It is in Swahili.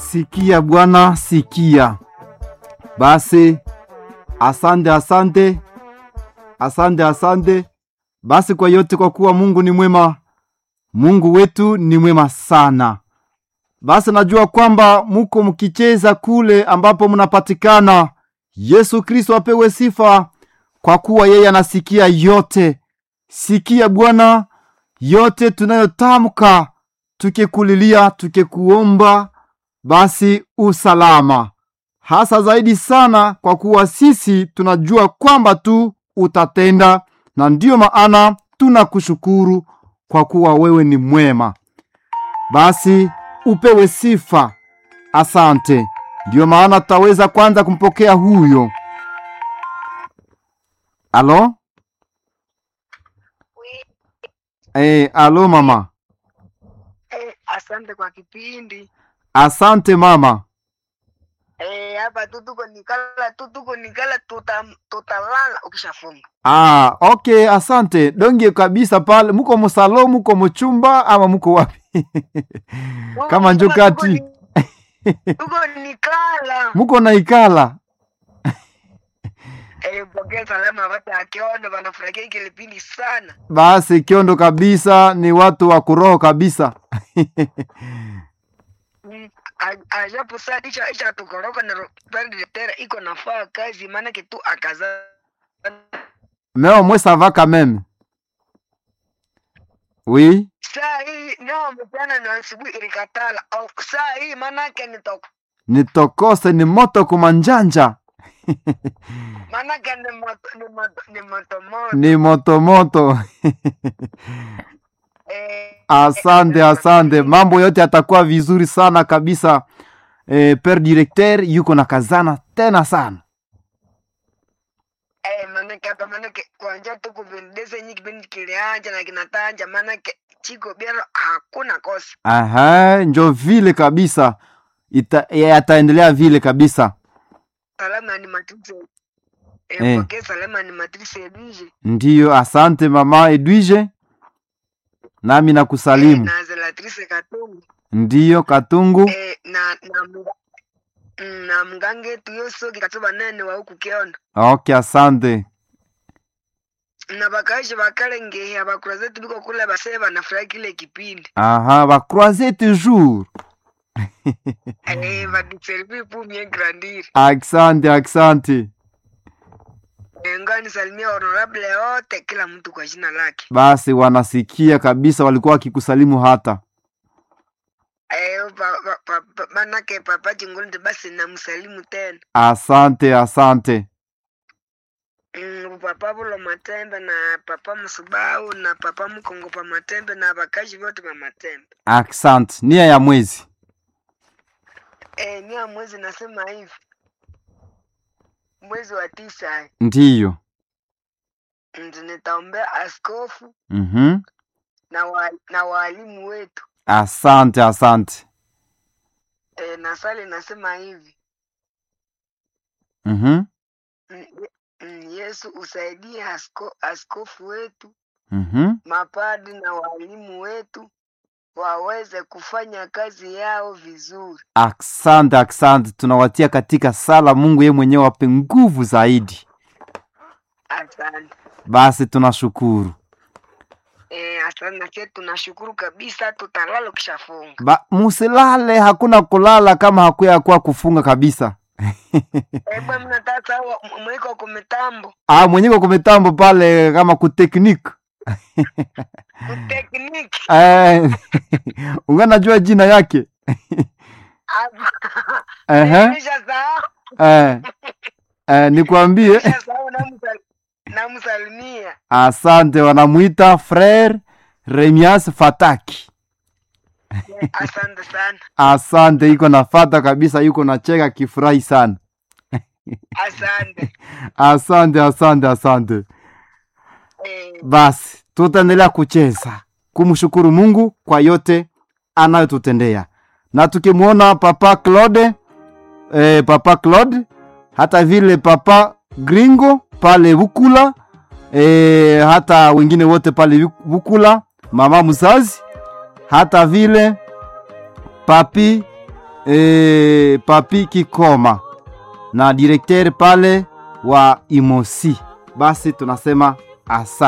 Sikia Bwana, sikia. Basi asante, asante, asante, asante basi kwa yote, kwa kuwa Mungu ni mwema. Mungu wetu ni mwema sana. Basi najua kwamba muko mkicheza kule ambapo mnapatikana. Yesu Kristo apewe sifa, kwa kuwa yeye anasikia yote. Sikia Bwana yote tunayotamka, tukikulilia, tukikuomba, basi usalama hasa zaidi sana, kwa kuwa sisi tunajua kwamba tu utatenda, na ndiyo maana tunakushukuru kwa kuwa wewe ni mwema. Basi upewe sifa, asante. Ndiyo maana tutaweza kwanza kumpokea huyo. Alo, eh, alo mama. Eh, asante kwa kipindi Asante mama. eh, hapa tu tuko nikala tu tuko nikala tuta, tutalala ukishafunga Ah, okay, asante. Donge kabisa pale. Muko musalo, muko muchumba ama muko wapi? Kama njo Tuko kati. ni- tuko nikala Muko na ikala. eh, pokea salama watu akiondo wanafurahia hiki kipindi sana Basi kiondo kabisa ni watu wa kuroho kabisa. Mm, a- ajapo saa isha isha tukoroka na ro- pale tera iko nafaa kazi maana kitu akaza Mais au moins ça va quand même. Oui. saa hii nao mchana na asubuhi ilikatala au saa hii maanake nitoka Nitokose ni moto kumanjanja. maanake ni moto ni moto ni moto moto Ni moto moto. eh, Asante, asante. Mambo yote yatakuwa vizuri sana kabisa. Eh, per directeur yuko na kazana tena sana. Eh, manake hapa manake kuanzia tu kupendeza nyingi kipindi kilianja na kinatanja manake chiko biara hakuna kosa Aha, njo vile kabisa. Ita, yataendelea vile kabisa. salama ni matrise Eh. eh, pokea salama ni matrise ebije Ndiyo, asante mama Edwige, nami eh, nakusalimu. na zelatrice katungu Ndiyo, Katungu. eh, na na mga, mm, na mgange yetu yosoki katuba nene wa huku kiondo Okay, asante. na bakaishi bakalengehia abakura zetu biko kule basee banafurahi kile kipindi Aha, bakroise toujours. eh, badiservi pumie grandiri Asante, asante. eh, ngani salimia honorable wote kila mtu kwa jina lake Basi wanasikia kabisa, walikuwa wakikusalimu hata. Eh, pa- pa- pa- pa- manake papa Chingolde basi namsalimu tena Asante, asante. mm, papa Bulo Matembe na papa Msubau na papa Mkongo pa Matembe na bakaji wote pa Matembe. Asante. Nia ya mwezi. Eh, nia mwezi nasema hivi mwezi wa tisa eh, Ndiyo. ndio nitaombea askofu Mhm. na wa, na walimu wetu Asante, asante. eh, na sali nasema hivi Mhm. mm, ye- mm, Yesu usaidie asko, askofu wetu Mhm. mapadi na walimu wetu waweze kufanya kazi yao vizuri. Asante, asante. Tunawatia katika sala, Mungu yeye mwenyewe wape nguvu zaidi. Asante. Basi tunashukuru. Eh, asante na sisi tunashukuru kabisa, tutalala ukishafunga. Ba, musilale, hakuna kulala kama hakuya kuwa kufunga kabisa. Eh, bwana mnataka sawa mwiko kwa mitambo, Ah, mwenyewe kwa mitambo pale kama kuteknik. kutekniki. Eh, unganajua jina yake. Ehe. Nimeshasahau, Eh. Eh, nikwambie nimeshasahau namsal- namsalimia. asante, wanamuita Frere Remias Fataki. Eh, Asante sana. Asante, iko nafata kabisa, yuko nacheka kifurahi sana. Asante. Asante, asante, asante. Eh, Basi tutaendelea kucheza kumshukuru Mungu kwa yote anayotutendea, na tukimwona Papa Claude eh, Papa Claude hata vile Papa Gringo pale Bukula eh, hata wengine wote pale Bukula, mama mzazi, hata vile papi e, Papi Kikoma na direkteri pale wa Imosi. Basi tunasema asa